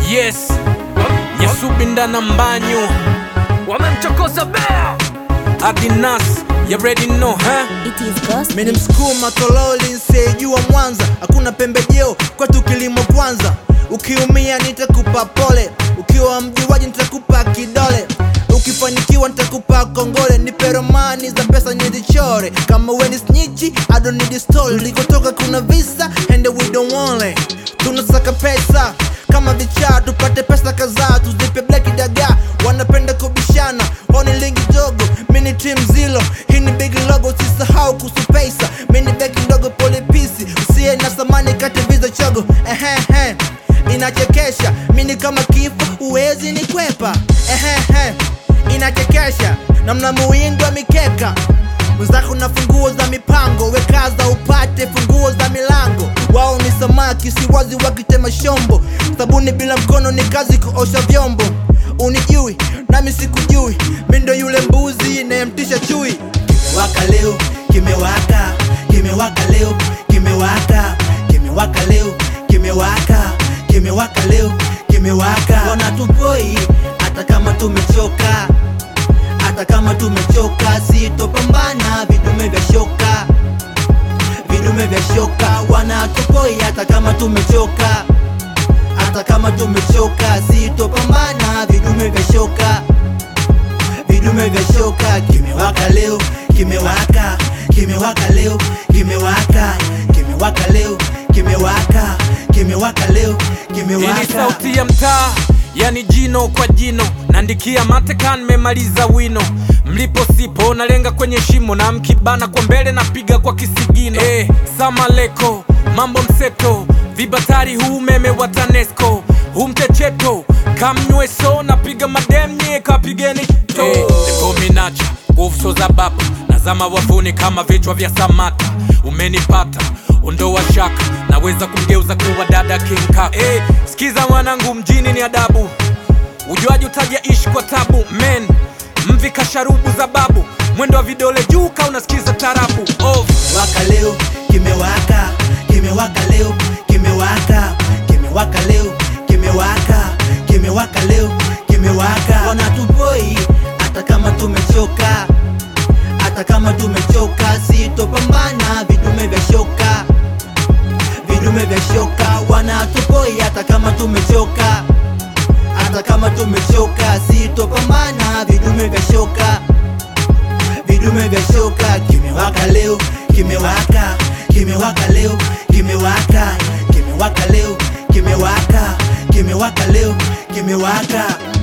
Yes, Nyasubinda na Mbanyu wamemchokoza bea Adinas, you already know huh? It is gospel. Mimi ni msukuma tololi nsijua Mwanza, hakuna pembejeo kwetu kilimo kwanza. Ukiumia nitakupa pole, ukiwa mjuaji nitakupa kidole, ukifanikiwa nitakupa kongole, nipe romani za pesa nizichore. Kama we ni snitchi, I don't need a story. Ulikotoka kuna visa and we don't want it. Tunasaka pesa kama vichaa, tupate pesa kadhaa, tuzipe black dagaa. Wanapenda kubishana, wao ni lingi dogo, mini team zilo. Hii ni big logo, usisahau kuhusu pesa. Mini beki ndogo, pole pisi, usiye na samani kati viza chogo. Ehehe, inachekesha, mini kama kifo, uwezi ni kwepa. Ehehe, inachekesha, namna muwindo wa mikeka mwenzako na funguo za mipango, wekaza upate funguo za milango. Wao ni samaki, si wazi wakitema shombo. Sabuni bila mkono ni kazi kuosha vyombo. Unijui nami sikujui, mi ndo yule mbuzi inayemtisha chui. Kimewaka leo, kimewaka, kimewaka leo, kimewaka, kimewaka leo, kimewaka, kimewaka leo, kimewaka. Wanatupoi hata kama tumechoka hata kama tumechoka, sitopambana vidume vya shoka, vidume vya shoka wanatupoi. Hata kama tumechoka, hata kama tumechoka, sitopambana vidume vya shoka, vidume vya shoka. Kimewaka leo, kimewaka, kimewaka leo, kimewaka, kimewaka leo, kimewaka, kimewaka leo, Hii ni kimewaka. sauti ya mtaa, yani jino kwa jino, naandikia matekan, memaliza wino. Mlipo sipo nalenga kwenye shimo, na mkibana kwa mbele napiga kwa kisigino. Eh, samaleko mambo mseto, vibatari huu umeme wa TANESCO, huu mchecheto kamnyweso, napiga madem nye kapigeni to eh, dekominacha nguvu za baba nazama wavuni kama vichwa vya samata. Umenipata ondoa shaka, naweza kumgeuza kuwa dada King Kaka. Eh, sikiza mwanangu, mjini ni adabu, ujuaji utaja ishi kwa tabu. Men mvi kasharubu za babu, mwendo wa vidole juu ka unasikiza tarabu oh. Kimewaka leo, kimewaka, kimewaka leo, kimewaka, kimewaka leo, kimewaka, kimewaka leo, kimewaka. Wanatupoi hata kama tumechoka, hata kama tumechoka, sitopambana vidume vya shoka, vidume vya shoka. Wanatupoi hata kama tumechoka, hata kama tumechoka, sitopambana vidume vya shoka vidume vya shoka. Kimewaka leo, kimewaka, kimewaka leo, kimewaka, kimewaka leo, kimewaka, kimewaka leo, kimewaka.